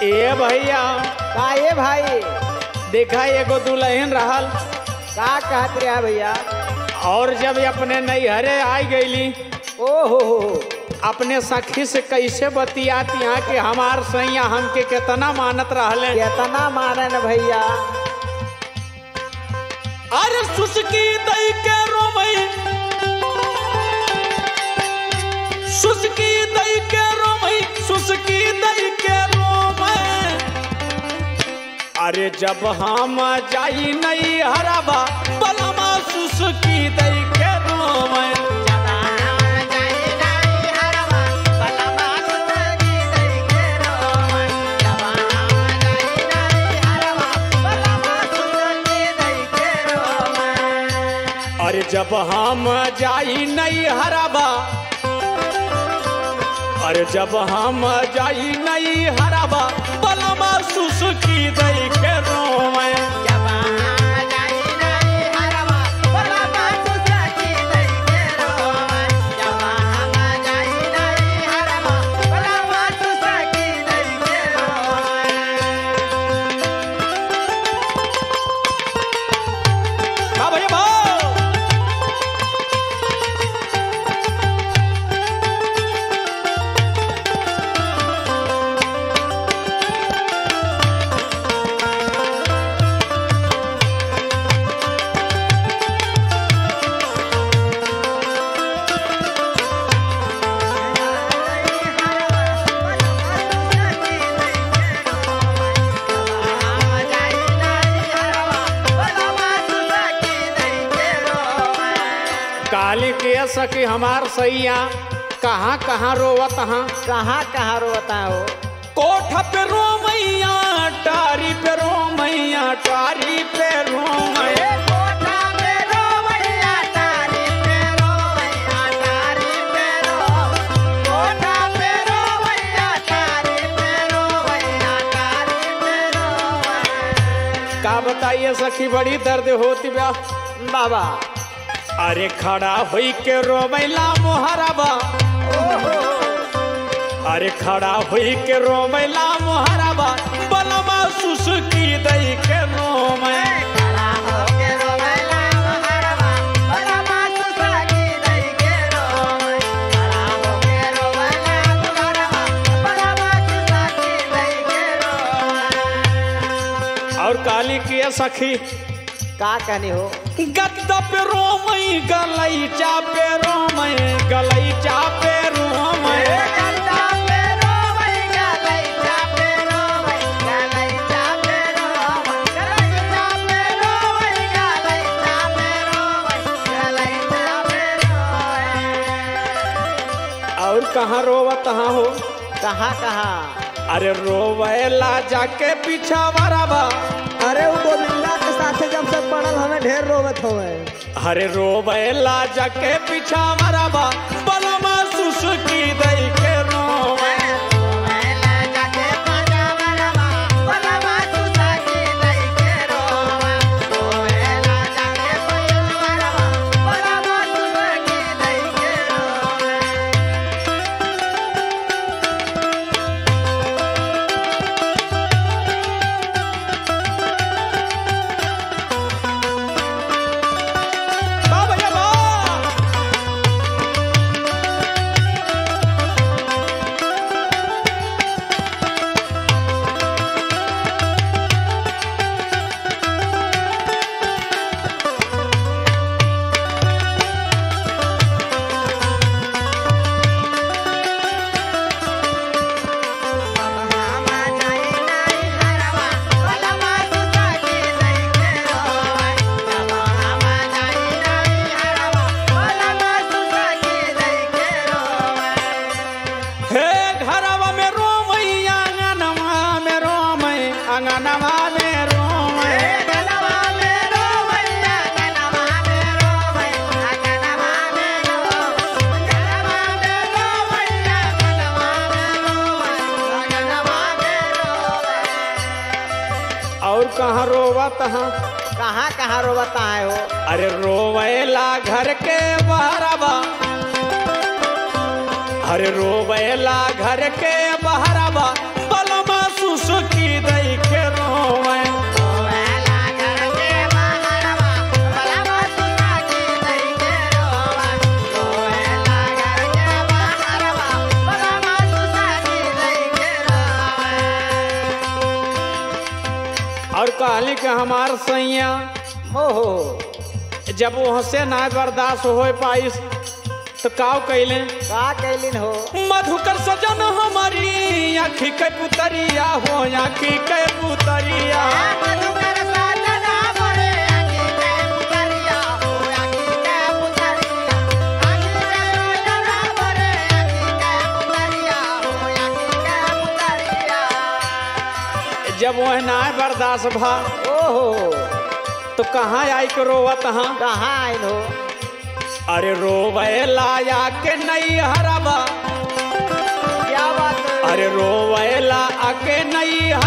ए भैया का ये भाई देखा एगो दुल्हन रहल का कहत रहा भैया और जब अपने नैहरे आई गईली ओ हो हो अपने सखी से कैसे बतियाती यहाँ कि हमार सैया हमके कितना मानत रहले केतना मानन भैया अरे सुसकी दई के रोमई सुसकी दई के रोमई सुसकी दई के रोमई अरे जब हम जाई नहीं हराबा बलमा सुसकी दई के रोमई अरे जब हम जाई नहीं हराबा अरे जब हम जाई नहीं हराबा बलमा सुसकी दई के रोमई हाँ भैया भाव काली के सखी हमार सैया कहाँ कहाँ रोवत हाँ कहाँ कहाँ रोता हो कोठ पे रो मैया टारी पे रो मैया टारी पे रो मैया का बताइए सखी बड़ी दर्द होती बा बाबा अरे खड़ा हुई के रोमैला मोहरबा अरे खड़ा हुई के रोमैला मोहरबा बलमा सुसुकी दई के रोमै और काली की सखी का कहनी हो गद्दा पे रोमई गलैचा पे रोमई गलैचा पे रोमई और कहाँ रोवत हाँ हो कहाँ कहाँ अरे रोवेला जाके पीछा बराबा अरे वो गोविंदा के साथे जब से पड़ल हमें ढेर रोवत होवे अरे रोवेला जाके पीछा बराबा बलमा सुसुकी दई के रोवे बा भैया बा हे घरवा में रोमई आंगनवा में रोमई आंगनवा में रोमई और कहाँ रोवत हाँ कहाँ कहाँ रोवता है हो अरे रोवेला घर के बहरबा अरे रोवेला घर के बहरबा बलमा सुसु और कहली कि हमार सैया ओहो जब वहाँ से ना बर्दाश्त हो पाइस तो काव कैले का कैलिन हो मधुकर सजन हमारी आखी के पुतरिया हो आखी के पुतरिया जब वह ना बर्दाश्त भा ओहो तो कहाँ आई के रोवत हाँ कहाँ आइल हो अरे रोवे लाया के नहीं हरबा क्या बात है? अरे रोवे ला आके नहीं